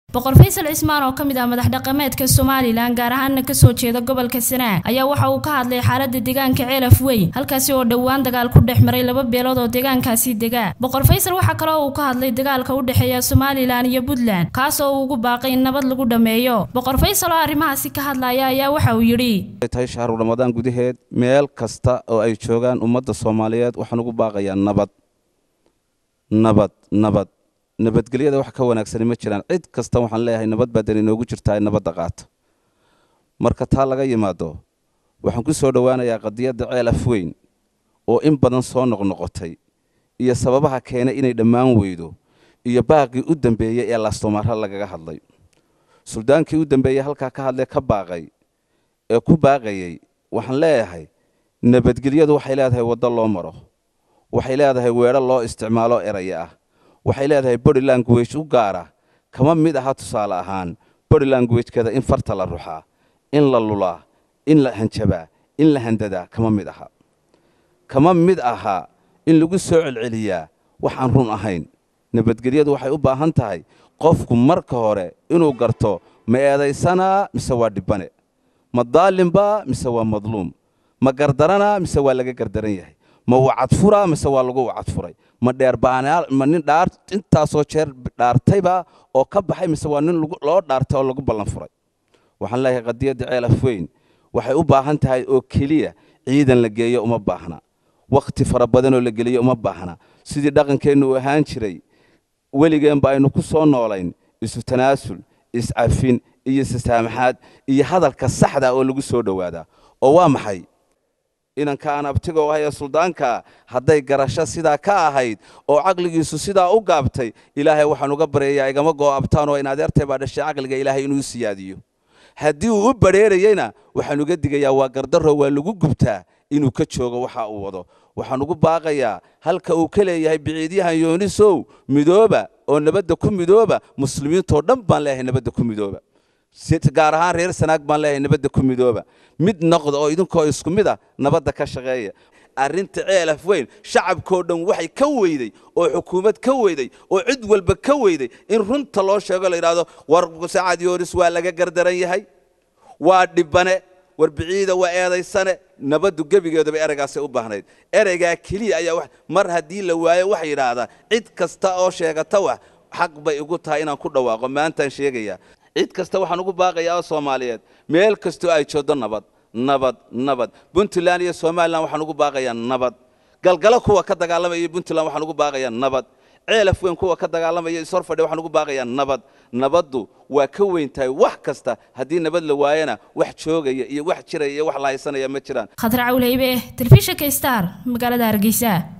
boqor faysal cismaan oo ka mid ah madax dhaqameedka somalilan gaar ahaana kasoo jeeda gobolka sanaag ayaa waxa uu ka hadlay xaalada deegaanka ceelaf weyn halkaasi oo dhowaan dagaal ku dhex maray laba beelood oo deegaankaasi degaa boqor faysal waxaa kaloo uu ka hadlay dagaalka u dhexeeya somalilan iyo puntland kaas oo uu ugu baaqay in nabad lagu dhammeeyo boqor faysal oo arrimahaasi ka hadlaya ayaa waxa uu yidhi tahay shahru ramadaan gudaheed meel kasta oo ay joogaan ummadda soomaaliyeed waxaan ugu baaqayaa nabad nabad nabad nabadgelyada wax ka wanaagsani ma jiraan cid kasta waxaan leeyahay nabad baa dan inoogu jirtaa in nabadda qaata marka taa laga yimaado waxaan ku soo dhowaanayaa qadiyadda ceel af weyn oo in badan soo noqnoqotay iyo sababaha keenay inay dhammaan weydo iyo baaqii u dambeeyey ee laastomaara lagaga hadlay suldaankii u dambeeyey halkaa ka hadlee ka baaqay ee ku baaqayey waxaan leeyahay nabadgelyadu waxay leedahay waddo loo maro waxay leedahay weedho loo isticmaalo eraya ah waxay leedahay body language u gaara kama mid aha tusaale ahaan body languagekeeda in farta la ruxaa in la lulaa in la hanjabaa in la handadaa kama mid aha kama mid aha in lagu soo celceliyaa waxaan run ahayn nabadgelyadu waxay u baahan tahay qofku marka hore inuu garto ma eedaysanaa mise waa dhibbane ma daalimba mise waa madluum ma gardaranaa mise waa laga gardaran yahay ma wacadfuraa mise waa lagu wacadfuray ma dheerbaanaal ma nin dhaar intaasoo jeer dhaartayba oo ka baxay mise waa nin loo dhaartay oo lagu ballan furay waxaan leeyahay qadiyadda ceel af weyn waxay u baahan tahay oo keliya ciidan la geeyo uma baahna wakhti fara badanoo la geliyo uma baahna sidii dhaqankeennu uu ahaan jiray weligeenba aynu ku soo noolayn isu tanaasul iscafin iyo isasaamaxaad iyo hadalka saxda oo lagu soo dhowaadaa oo waa maxay inankaan abtigoo ahaya suldaanka hadday garasho sidaa ka ahayd oo caqligiisu sidaa u gaabtay ilaahay waxaan uga baryayaa igama goo abtaan oo in adeertay baa dhashay caqliga ilaahay inuu siyaadiyo haddii uu u badrheerayeyna waxaan uga digayaa waa gardarro waa lagu gubtaa inuu ka joogo waxa uu wado waxaan ugu baaqayaa halka uu ka leeyahay biciidyahan yoonisow midooba oo nabadda ku midooba muslimiintoo dhan baan leeyahay nabadda ku midooba gaar ahaan reer sanaag baan leeyahay nabadda ku midooba mid noqda oo idinkoo isku mid ah nabadda ka shaqeeya arrinta ceelaf weyn shacabkoo dhan waxay ka weyday oo xukuumad ka weyday oo cid walba ka weyday in runta loo sheego la yidhaahdo war sacad yoonis waa laga gardaran yahay waa dhibbane war biciida waa eedaysane nabaddu gebigeedaba ereygaasay u baahnayd ereygaa keliya ayaa mar haddii la waayo waxay yidhaahdaa cid kasta oo sheegata wax xaq bay igu tahay inaan ku dhawaaqo maantaan sheegayaa cid kasta waxaan ugu baaqayaa oo soomaaliyeed meel kastoo ay joogdo nabad nabad nabad puntland iyo somalilan waxaan ugu baaqayaa nabad galgalo kuwa ka dagaalamaya puntland waxaan ugu baaqayaa nabad ceelaf weyn kuwa ka dagaalamaya ishorfadhe waxaan ugu baaqayaa nabad nabaddu waa ka weyn tahay wax kasta haddii nabad la waayana wax joogaya iyo wax jiraya iyo wax la haysanaya ma jiraan khatar cawleybe telefishinka star magaalada hargeysa